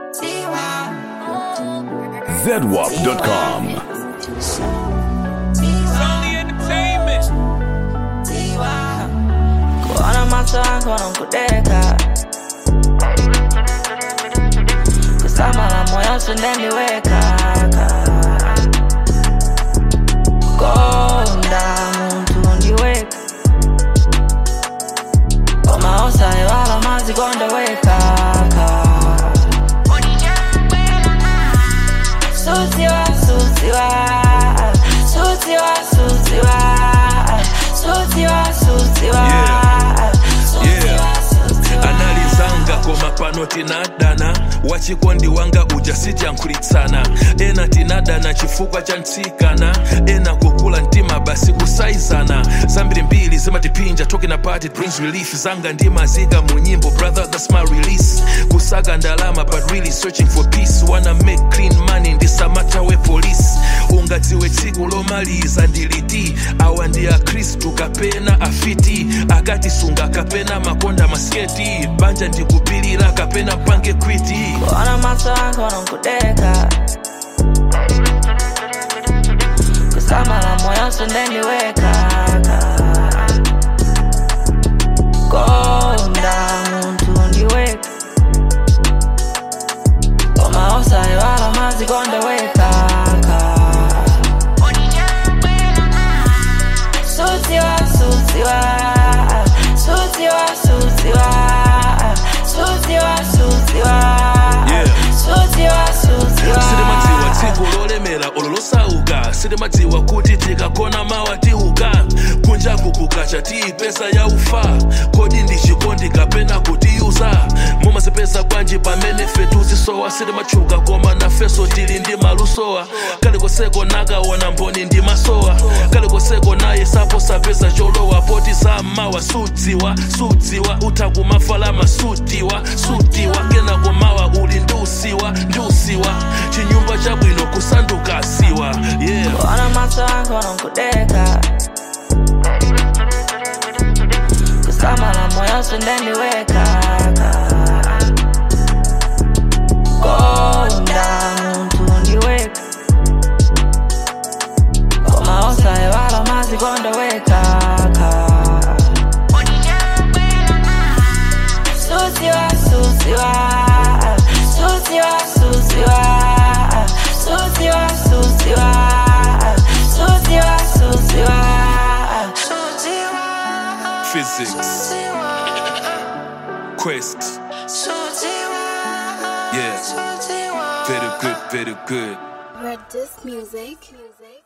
ZWAP.com. Only entertainment. kuona macho yako nakudeka kusama la moyo sindeniweka konda muntu ndiweka komaosa ewala mazi kondeweka sutiwa sutiwa sutiwa sutiwa sutiwa sutiwa Yeah. sutiwa sutiwa analizanga koma pano tinadana wachikondi wanga uja sityankhulitsana ena tinadana chifukwa cha ntsikana ena kukula mtima basi kusaizana zambiri mbiri zimatipinja talking about it brings relief zanga ndimazika mu nyimbo brother that's my release kusaka ndalama but really searching for peace wanna make clean money ndisamatawe police ungadziwe tsiku lomaliza ndiliti awa ndi akhristu kapena afiti akatisunga kapena makonda masketi banja ndikupilira kapena pange kwiti kuona macho yako nakudeka kusama la moyo sindeniweka konda muntu ndiweka komaosa ewala mazi kondeweka sutiwa sutiwa sutiwa sutiwa sutiwa sutiwa Yeah. sutiwa sutiwa silimadziwa tsiku lolemera olo losauka silimadziwa kuti tikakona mawa tiuka kunjaku kukacha tiipesa ya ufa kodi ndi chikondi kapena kutiyuza mumazipeza bwanji pamene fetuzisowa silimatchuka koma nafeso tili ndi malusowa kalikoseko nakaona mboni ndi masowa kalikoseko naye sapo sapeza cholowa poti zammawa sudziwa sudziwa utha kumafalama sutiwa sutiwa kenako mawa uli ndiusiwa ndiusiwa chinyumba chabwino kusanduka siwa yeah kuona macho yako nakudeka kusama la moyo sindeniweka konda muntu ndiweka komaosa ewala mazi kondeweka sutiwa sutiwa sutiwa sutiwa sutiwa sutiwa sutiwa sutiwa physics quest yeah very good very good Red Disc Music. Music.